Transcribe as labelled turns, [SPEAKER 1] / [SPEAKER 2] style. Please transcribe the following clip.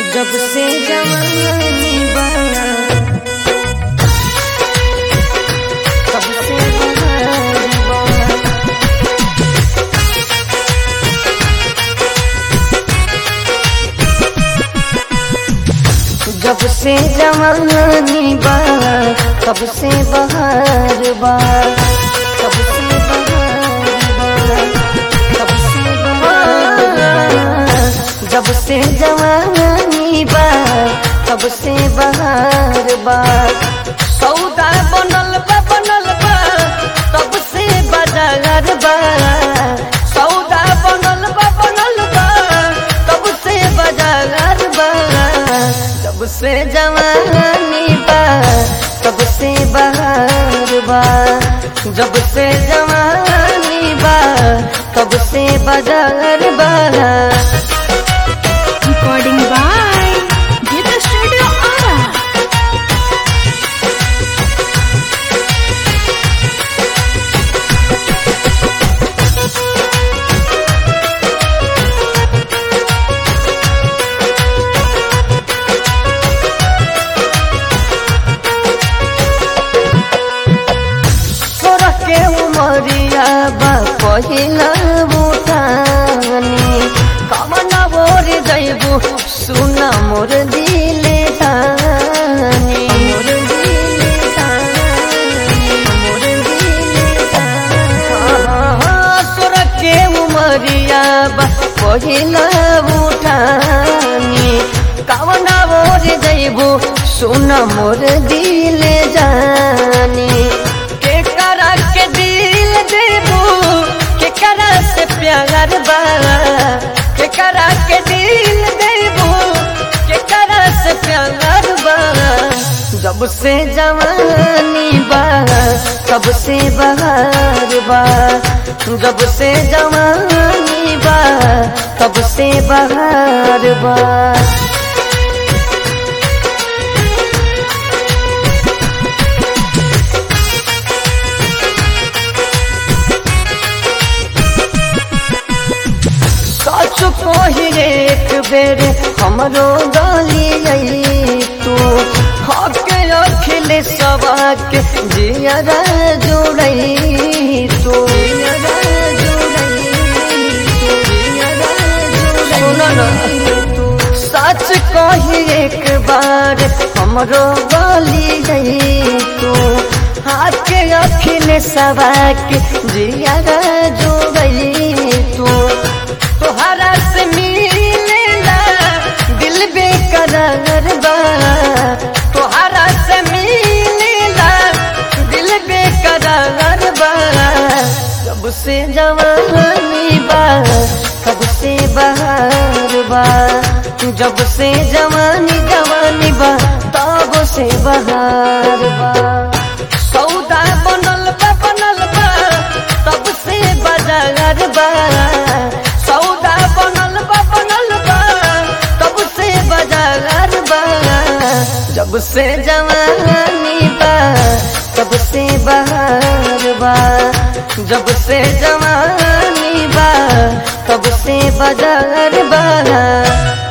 [SPEAKER 1] जब से जवानी बना तब से बहार बना जब से जवानी बा तब से बहार बा तब से बहार बा तब से बहार बा जब से जवानी बा तब से बहार बा सौदा बनल बा बनल बा तब से बाजार बा सौदा बनल बा बनल बा तब से बाजार बा तब से जवानी बा तब से बहार बा जब से जवानी बा तब से बाजार बा
[SPEAKER 2] Recording by Gita Studio Ara.
[SPEAKER 1] सोरह के उमरिया बा पहिला बुटानी कमना बोर जैबू सुना मोर दिले जानी मोर दिले जानी मोर दिले जानी सोरह के उमरिया बा पहिला बुटानी कमना बोर जैबू सुना मोर दिले जानी के करा के दिल देबू के करा से प्यार बा के करा के दिल देबू के करा से प्यार बा जब से जवानी बा तब से बहार बा जब से जवानी बा तब से बहार बा सच कही एक बेर हमरो गली तू हके अखिल सबाक जियरा जोड़ई तू सच कही एक बार हमरो गली गई तू हाथ के अखिल सबाक जियरा जोड़ई तू तोहरा से मिलेला दिल बेकरार बा तोहरा से मिलेला दिल बेकरार बा कब से जवानी बा कब से बहार बा जब से जवानी जवानी बा तब से बहार बा सौदा बनल बा बनल बा तब से बाजार बा सौदा बनल बा बनल बा तब से बाजार बा जब से जवानी बा तब से बहार बा जब से जवानी बा तब से बाजार बा